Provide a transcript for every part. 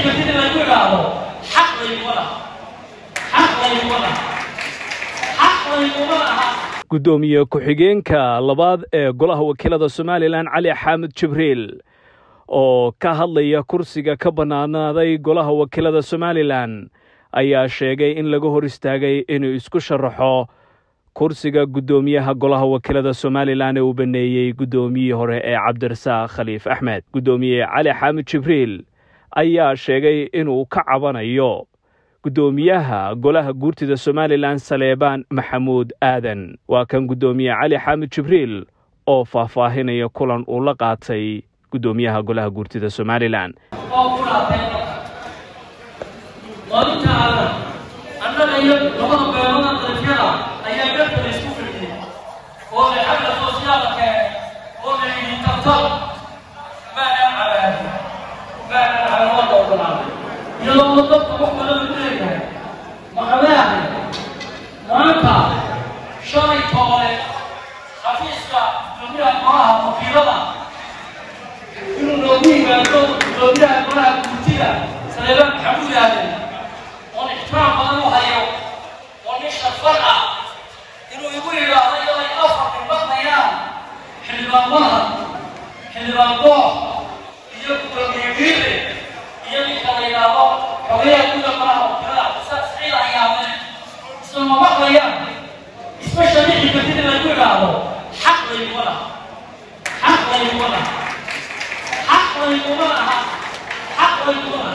kartid inaad ku idhaahdo xaq layguma laha xaq layguma laha xaq layguma laha guddoomiye ku-xigeenka labaad ee golaha wakiilada somalilan cali xaamud jibriil oo ka hadlaya kursiga ka bannaanaaday golaha wakiilada somalilan ayaa sheegay in laga hor istaagay inuu isku sharaxo kursiga guddoomiyaha golaha wakiilada somalilan ee uu baneeyey guddoomiyihii hore ee cabdirasaaq khaliif axmed guddoomiye cali xaamud jibriil ayaa sheegay inuu ka cabanayo guddoomiyaha golaha guurtida somalilan saleebaan maxamuud aadan waa kan guddoomiye cali xaamud jibriil oo faahfaahinaya kulan uu la qaatay guddoomiyaha golaha guurtida somalilan oo ku dhaatay dalka maalinta aadan annaga iyo labada beelada dalafyada ayaa gartala isku firdiyey oo la xagga soosyaalka oo la yidhi tartan maanaan cabaadi maanaan calaamada ogolaaday iyadoo dadka wax kale lagu leeyahay maqabeahay maanta shalay toole xafiiska guddoomiyaha golaha wakiilada inuu noogu yimaado guddoomiyaha golaha guurtida saleebaan maxamuud aadan oon ixtiraam badan u hayo oo nin shafar ah inuu igu yidhaahdo iyadoo ay afar dhibadayaan xildhibaan malhad xildhibaan goox iyo guddoomiye giire iyo ninka la yidhaahdo xogeyaha guda golaha wakiilada saas ciid ayaame isla ma maqlayaan isma sharixi kartid inaad ku idhaahdo xaq layguma laha xaq layguma laha xaq layguma laha xaq layguma laha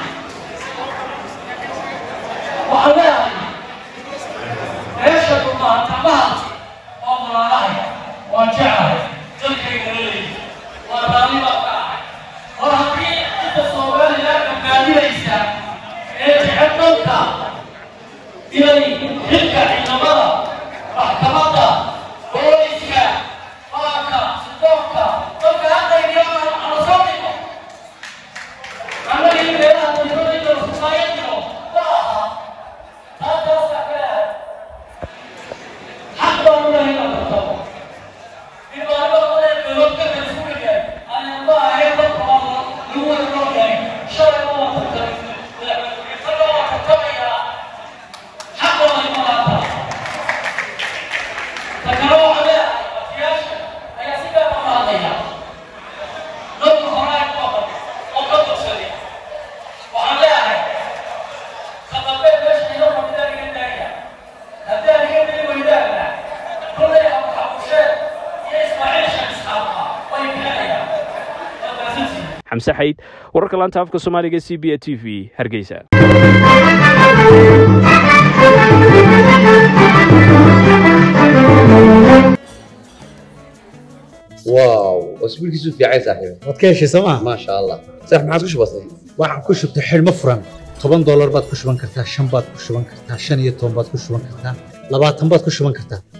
waxaan leeyahay meesha dhulmaantamaha waa walaalahay waan jeclahay dalkayga laleeyahay waa raalli baa ka ahay hor haddii inta soomaaliland badbaadinaysa ee jecel dalka inay xilka ciidamada maxkamadda booliska qaanka sidoonka dalka hadayniyo ala soo dhigo annaga in meelaha dayfadayda society-o ma aha taataasa ka leehay xaq baan u lehay inaan tartamo in maalmada badan meelood ka kala isku dhigay ayaan ma ahayn dadka waa lagu wada noolyahay shalayna waa tartamay madaxweyne waa tartamayaa xaq waa ima laata takana waxaa leeyahay watiyaasha ayaa si gaar uga hadlaya dadka horaa ku aqan oo ka bogsaday waxaan leeyahay khadabee meesha ino fadhida iga daaya haddii aan iga dili weydaana kullay abuxabusheed iyo ismaaciil sheekh isxaaqa way bixinayaan waa maasantihiin xamse xayd wararka laanta afka soomaaliga c b a t v hargeysa واو اسبوع كيسو في عايز صاحبي waad ka heshay sooma ما شاء الله صح ما عادش بسيط waxaan ku shubtay xidhmo furan toban doolar baad ku shuban kartaa shan baad ku shuban kartaa shan iyo toban baad ku shuban kartaa labaatan baad ku shuban kartaa